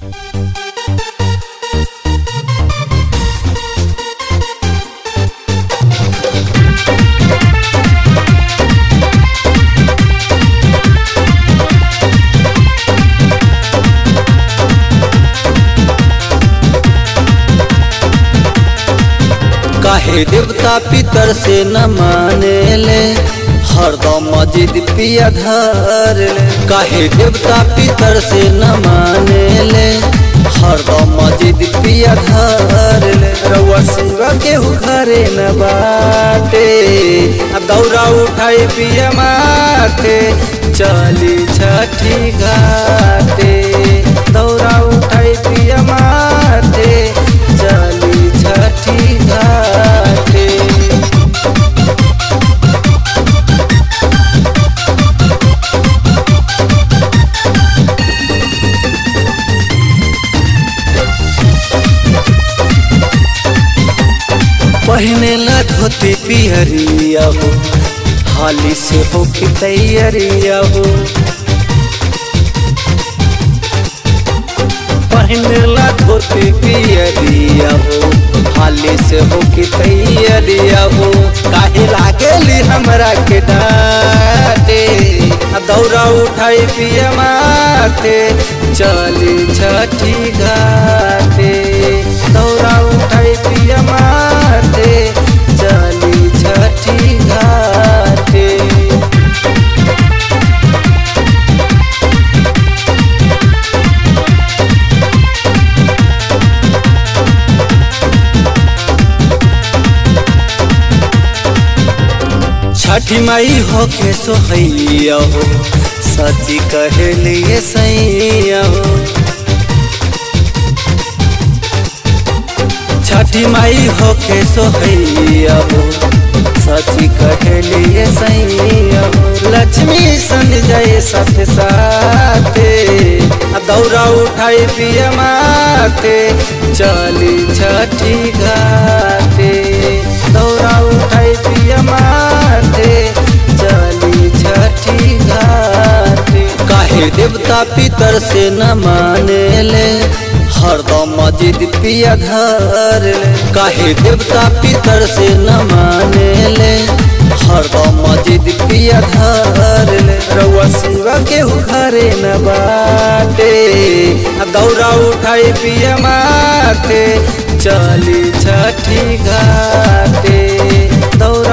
काहे देवता पितर से न माने ले हरदम मस्जिद पिया धर ले काहे देवता पितर से न माने ले हरदम मस्जिद पिया धर ले रउआ शिवा केहू घरे न बाटे आ दौरा उठाई पिया माथे चली छठी घाटे दौरा उठाई पिया माथे चली छठी घाटे पहने ला धोती पिहरिया हो हाली से हो की तैयारिया हो पहने ला धोती पियरिया हो हाली से हो की तैयारिया हो काहे लागेली हमरा के डाटे आ दौरा उठाई पिया माथे चली छठी घाटे दौरा उठाई पिया माथे चली छठी घाटे छठी माई हो के सोहैया हो सती कहे लिए सैया हो छठी माई हो के सोहैया हो सची कहे लिए सैया हो लक्ष्मी सन जाए साथ साथे आ दौरा उठाई पिया माथे चली छठी घाटे दौरा उठाई पिया माथे चली छठी घाटे काहे देवता पितर से न माने ले हरदम मस्जिद पिया धर ले काहे देवता पितर से न माने ले हरदम मस्जिद पिया धर ले रउआ शिवा केहू घरे न बाटे आ दौरा उठाई पिया माथे चली छठी घाटे दौरा